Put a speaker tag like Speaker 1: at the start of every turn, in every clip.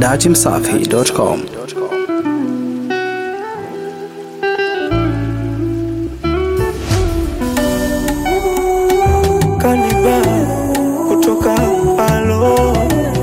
Speaker 1: datimsafi.com.
Speaker 2: Kaniba kutoka alo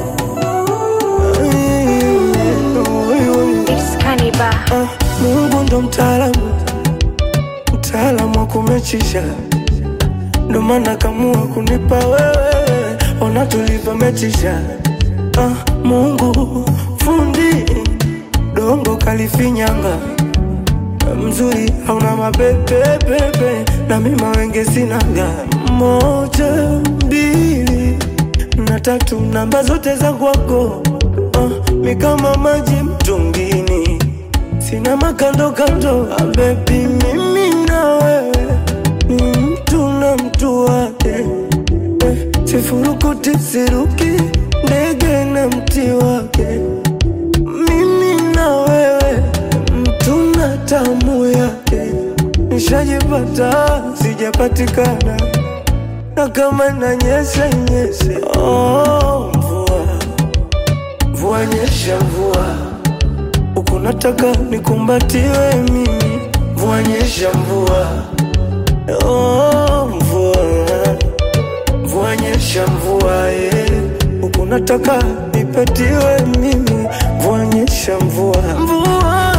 Speaker 3: It's Kaniba.
Speaker 2: Ah, Mungu ndo mtaalamu, mtaalamu wa kumechisha, ndo maana kamua kunipa wewe, ona tulivyomechisha. Ah, Mungu fundi dongo kalifinyanga mzuri hauna mapepepepe na mima wenge sinaga moja mbili na tatu namba zote za kwako uh, mi kama maji mtungini sina makando kando ah, bebi mimi na wewe ni mtu na mtu wake eh, sifurukuti siruki ndege na mti wake mimi na wewe mtu na tamu yake nishajipata sijapatikana na kama nanyesha nyeshe oh, mvua mvua nyesha mvua huku nataka nikumbatiwe mimi mvua nyesha mvua oh, mvua mvua nyesha mvua eh. huku nataka nipatiwe mimi mvua nyesha mvua mvua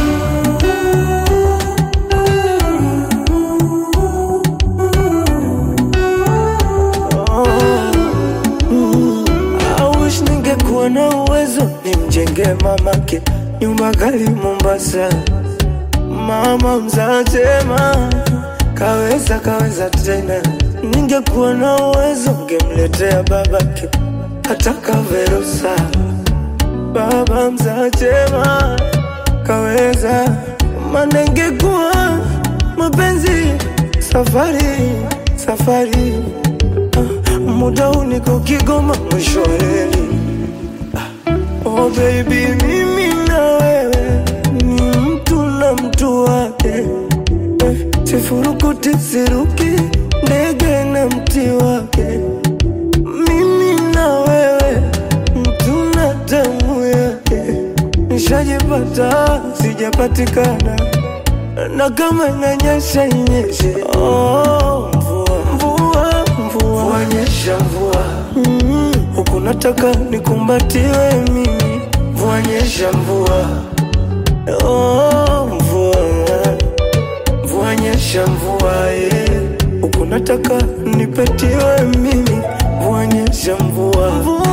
Speaker 2: I wish ningekuwa na uwezo nimjenge mamake nyumba kali Mombasa. Mama mzatema kaweza kaweza tena, ningekuwa na uwezo ngemletea babake hata kaverusa. Baba mzatema kaweza, maana ingekuwa mapenzi safari safari Ah, muda huu niko Kigoma mwisho wa reli. Ah, Oh baby, mimi na wewe ni mtu na mtu wake eh, sifurukuti siruki ndege na mti wake. Mimi na wewe mtu na damu yake, nishajipata sijapatikana na kama inanyesha inyeshe. Oh, mvua mvua mvua, mvua nyesha mvua mm, huku nataka nikumbatiwe mimi, mvua nyesha mvua oh, mvua mvua nyesha mvua eh, huku nataka nipetiwe mimi, mvua nyesha mvua mvua